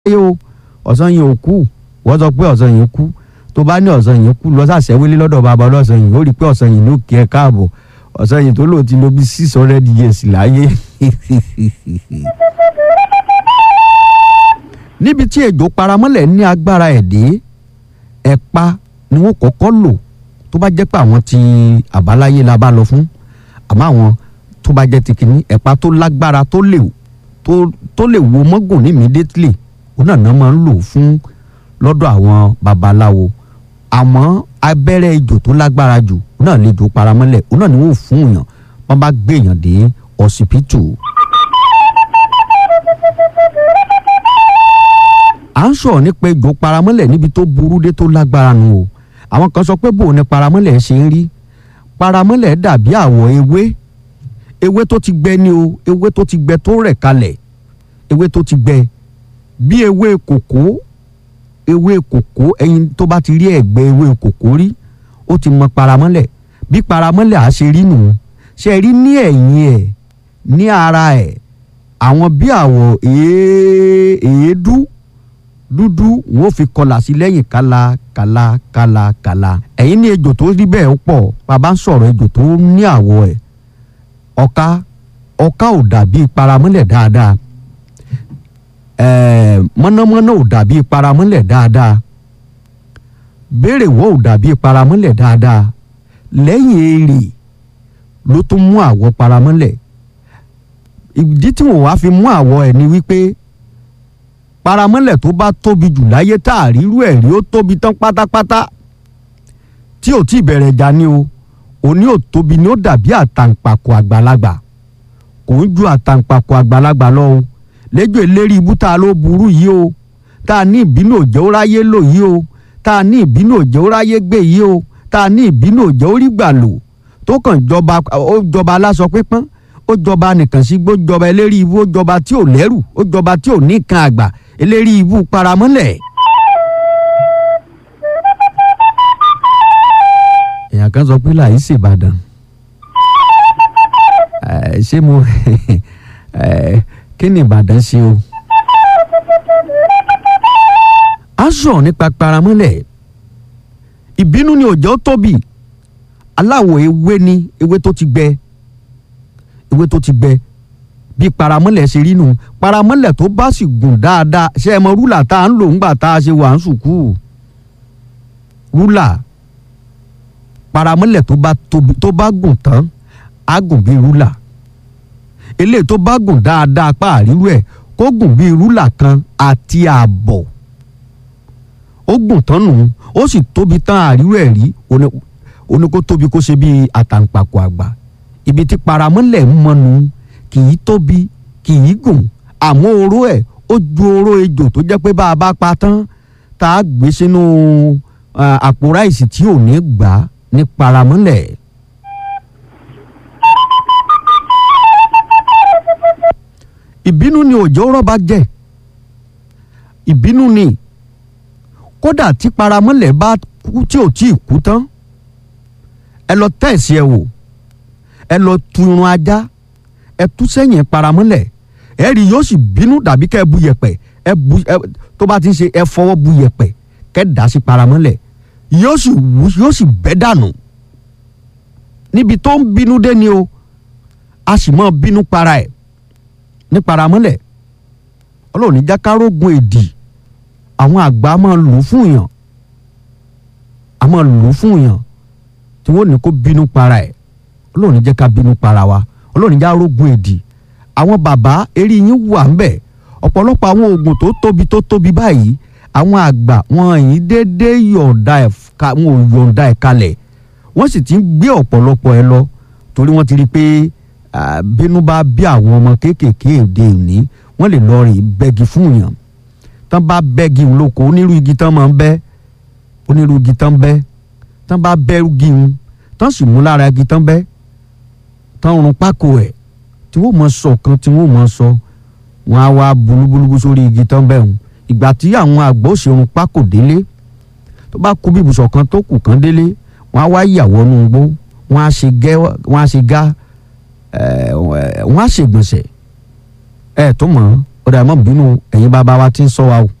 láyé o ọ̀sán yẹn ò kú wọ́n sọ pé ọ̀sán yẹn kú tó bá ní ọ̀sán yẹn kú lọ sàṣẹ́wélé lọ́dọ̀ bàbá ọlọ́sàn yìí ó rí i pé ọ̀sán yìí ló kí ẹ káàbọ̀ ọ̀sán yìí tó lò ti lo bí six hundred years láyé. níbi tí ejò paramọ́lẹ̀ ní agbára ẹ̀ dé ẹ̀pa ni wọ́n kọ́kọ́ lò tó bá jẹ́ pé àwọn ti àbáláyé la bá lọ fún àmọ́ àwọn tó bá jẹ́ ti kìíní ẹ̀pa tó lágbára tó lè tó tó lè wo mọ́gùn ní immediately òun náà náà máa ń lò fún lọ́dọ̀ àwọn babaláwo àmọ́ abẹ́rẹ́ ejò tó lágbára jù òun náà lè jò paramọ́lẹ̀ òun náà ni wọ́n fún èèyàn wọ́n bá gbé èèyàn dé ọsibítù. à ń sọ̀rọ̀ nípa ejò paramọ́lẹ̀ níbi tó burú dé tó lágbára nù o àwọn kan sọ pé bòun ni paramọ́lẹ̀ ṣe ń rí paramọ́lẹ̀ dàbí àwọ̀ ewé ewé tó ti gbẹ ni o ewé tó ti gbẹ tó rẹ̀ kalẹ̀ ewé tó ti gbẹ bí ewé kòkó ewé kòkó ẹyin tó bá ti rí ẹ̀gbẹ́ ewé kòkó rí ó ti mọ paramọ́lẹ̀ bí paramọ́lẹ̀ á ṣe rí nù ṣe rí ní ẹ̀yìn ẹ̀ ní ara ẹ̀ àwọn bí àwọ̀ èédú dúdú wọn ò fi kọlà sí lẹ́yìn kala kala kala kala ẹ̀yin ní ejò tó rí bẹ́ẹ̀ pọ̀ bàbá ń sọ̀rọ̀ ejò tó ní àwọ̀ ẹ̀ ọ̀ka ọ̀ka ò dàbí paramọ́lẹ̀ dáadáa ẹ̀ẹ́ mọ̀nàmọ́ná ò dàbí paramọ́lẹ̀ dáadáa béèrè wọ́ ò dàbí paramọ́lẹ̀ dáadáa lẹ́yìn èrè ló tún mú àwọ̀ paramọ́lẹ̀ ìdí tí wọ́n wá fi mú àwọ̀ ẹ̀ ni wípé paramọ́lẹ̀ tó bá tóbi jù láyé tá a rírú ẹ̀ rí ó tóbi tán pátápátá tí ò tí ì bẹ̀rẹ̀ jà ni o òní ò tóbi ni ó dàbí àtàǹpàkò àgbàlagbà kò ń ju àtàǹpàkò àgbàlagbà lọ o lẹ́jọ́ ìlérí ibú tá a ló burú yìí o tá a ní ìbínú òjò ráyé lò yìí o tá a ní ìbínú òjò ráyé gbé yìí o tá a ní ìbínú òjò rí gbà lò tó kàn jọba ó jọba aláṣọ pípọ́n ó jọba nìkan sí gbó jọba eléri ibú ó jọba tí ò lẹ́rù ó jọba tí ò ní kan àgbà eléri ibú paramọ́lẹ̀. èèyàn kan sọ pé láì ṣèbàdàn ṣé mo kí ni ìbàdàn ṣe o. a sọ̀rọ̀ nípa paramọ́lẹ̀ ìbínú ni òjò tóbi aláwọ̀ ewé ni ewé tó ti gbẹ ewé tó ti gbẹ bí paramọ́lẹ̀ ṣe rí nù paramọ́lẹ̀ tó bá sì gùn dáadáa ṣe é mọ rúlà tá à ń lò ńgbà tá a ṣe wà ń sùkúù rúlà paramọ́lẹ̀ tó bá tóbi tó bá gùn tán á gùn bí rúlà eléyìí tó bá gùn dáadáa pa àrírú ẹ̀ kó gùn bí rúlà kan àti ààbọ̀ ó gùn tán nù ó sì tóbi tán àrírú ẹ̀ rí oní kó tóbi kó ṣe bí àtàǹpàkò àgbà ibi tí paramọ́lẹ̀ ń mọnu kì í tóbi kì í gùn àmọ́ oró ẹ̀ ó ju oró ejò tó jẹ́ pé bá a bá pa tán tá a gbé sínú àpò ráìsì tí ò ní gbà ní paramọ́lẹ̀. ìbínú ni òjò rọ́bà jẹ́ ìbínú ni kódà tí paramọ́lẹ̀ bá kú tí ò tí ì kú tán ẹ lọ tẹ̀sí ẹ wò ẹ lọ tu irun ajá ẹ tú sẹ́yìn paramọ́lẹ̀ ẹ rí yóò sì bínú dàbí kẹ́ ẹ bu yẹ̀pẹ̀ ẹ bu ẹ tó bá ti ń ṣe ẹ fọwọ́ bu yẹ̀pẹ̀ kẹ́ dà sí paramọ́lẹ̀ yóò sì wú yóò sì bẹ́ dànù níbi tó ń bínú dé ni o a sì mọ́ bínú para ẹ̀ ní paramọ́lẹ̀ ọlọ́run ní jákàrógun èdì àwọn àgbà máa lò ó fún yàn a máa lò ó fún yàn tí wọ́n ní kó bínú para ẹ̀ ọlọ́run ní jẹ́ ká bínú para wa ọlọ́run ní járógun èdì àwọn bàbá eré yín wà ń bẹ̀ ọ̀pọ̀lọpọ̀ àwọn oògùn tó tóbi tó tóbi báyìí àwọn àgbà wọn yìí déédéé yọ̀ǹda ẹ̀ wọn ò yọ̀ǹda ẹ̀ kalẹ̀ wọ́n sì ti ń gbé ọ̀pọ̀lọpọ̀ ẹ lọ torí wọ́n ti rí i pé bínú bá bí àwọn ọmọ kéékèèké òde òní wọ́n lè lọ rìn bẹ́gi fún yàn tán bá bẹ́gi lóko onírú igi tán máa ń bẹ́ onírú igi tán bẹ́ tán bá bẹ́ igi ń tán sì mú lára igi tán bẹ́ tán rún pákó ẹ̀ tí wọ́n mọ sọ kan tí wọ́n mọ sọ wọ́n á wá bulúbulúbú sórí igi tán bẹ́ hùn ìgbà tí àwọn àgbọ̀ òṣèrun pákó délé tó bá kú bí ibùsọ̀ kan tó kù kan délé wọ́n á wá yàwọ́ nù gbó wọ́n á ṣe gẹ́ wọ́n á ṣe gá wọ́n á ṣègbọ̀nsẹ̀ ẹ̀ tó mọ̀ ọ̀dà ẹ̀ mọ́ bínú ẹ̀yin bàbá wa ti ń sọ wa o